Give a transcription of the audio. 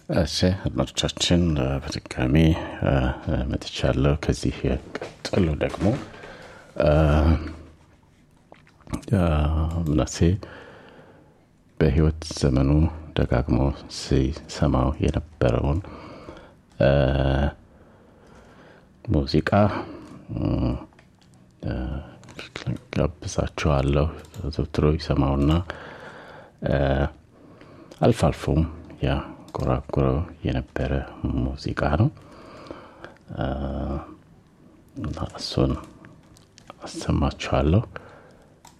እሺ አድማጮቻችን በድጋሚ መጥቻለሁ። ከዚህ ቀጥሎ ደግሞ ምናሴ በህይወት ዘመኑ ደጋግሞ ሲሰማው የነበረውን ሙዚቃ ጋብዛችኋለሁ። ዘውትሮ ይሰማውና አልፎ አልፎም ያንጎራጉረው የነበረ ሙዚቃ ነው እና እሱን አሰማችኋለሁ።